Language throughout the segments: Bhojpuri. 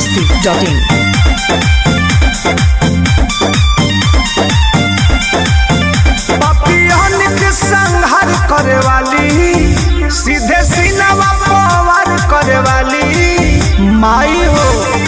masti.in. पपियन के संहार करे वाली सीधे सीनावा पवार करे वाली माई हो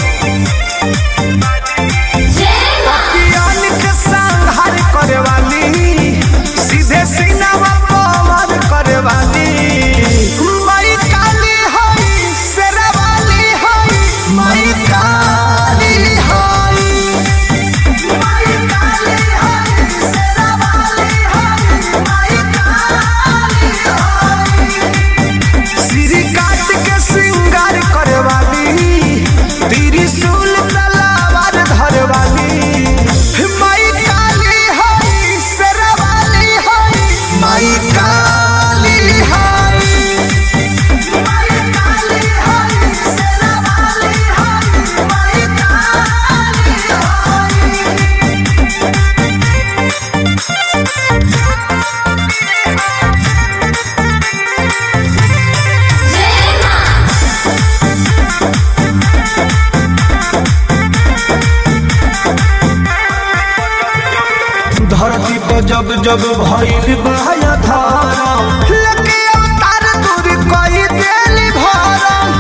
पपियन के संहार करे वाली सीधे सीनावा पवार करे वाली माई काली होई शेरावाली होई माई काली होई माई काली होई शेरावाली होई माई काली होई सिरी काट के श्रृंगार करे वाली त्रिशूल तलवार धरे वाली माई काली होई शेरावाली होई माई काली होई माई काली होई शेरावाली होई माई काली होई धरती पर जब जब भइल बहाया धारा लेके अवतार दूर कई देली भरम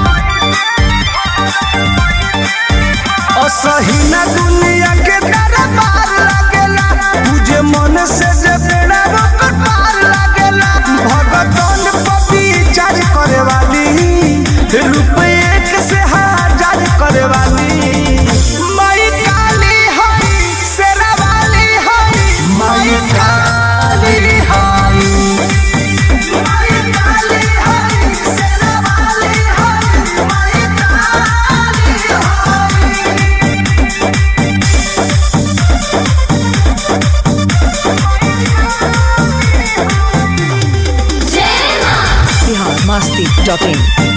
असहीना दुनिया के दरबार लागेला तुझे मन से जे बेड़ा रोक पार लागेला भगतन पपी चार करे वाली रूप एक से हजार करे वाली माई काली हई शेरा वाली हई माई काली हई माई काली हई शेरा वाली हई माई काली हई Bihar masti.in.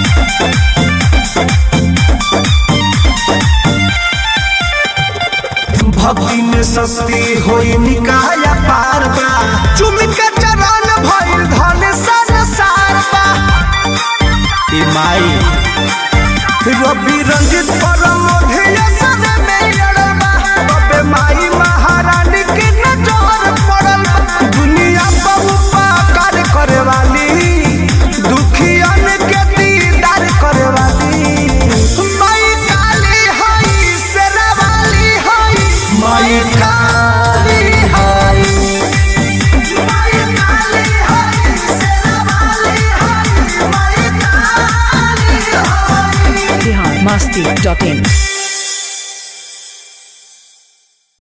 भक्ति में सस्ती होई निकाया पार बा चुम के चरण भइल धन संसार बा ए माई रवि रंजित परम ध्येय सद में अड़बा अबे माई महारानी की नजर पड़ल बा दुनिया बहुपा कर करे वाली दुखियन के दीदार करे वाली माई काली हई शेरा वाली हई माई काली हई माई काली हई शेरा वाली हई माई काली हई Bihar masti.in.